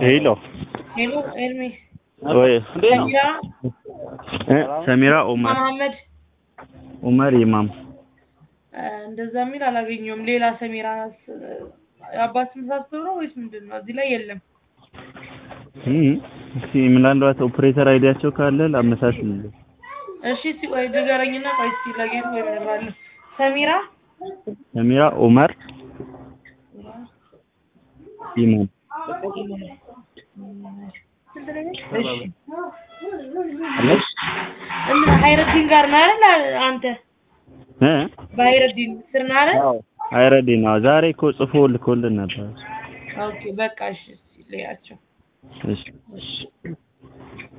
ሄሎ ሄሎ ኤርሚ ወይ ሰሚራ እ ሰሚራ ኡመር መሐመድ ኡመር ኢማም እ እንደዛ የሚል አላገኘሁም። ሌላ ሰሚራ ስ- አባት ስም ሳስተው ነው ወይስ ምንድን ነው? እዚህ ላይ የለም። እም እስኪ ምናልባት ኦፕሬተር አይዲያቸው ካለ ላመሳስልልህ። እሺ እስኪ ቆይ ንገረኝና ቆይ እስኪ ለጌቱ ወይ እነግርሃለሁ። ሰሚራ ሰሚራ ኡመር ኢማም እሺ እና ሀይረዲን ጋር ነህ አይደል አንተ? እ በሀይረዲን ስር ነህ አይደል? አይረዲ ነው። ዛሬ እኮ ጽፎ ልኮልን ነበር። ኦኬ በቃ እሺ እስኪ ልያቸው። እሺ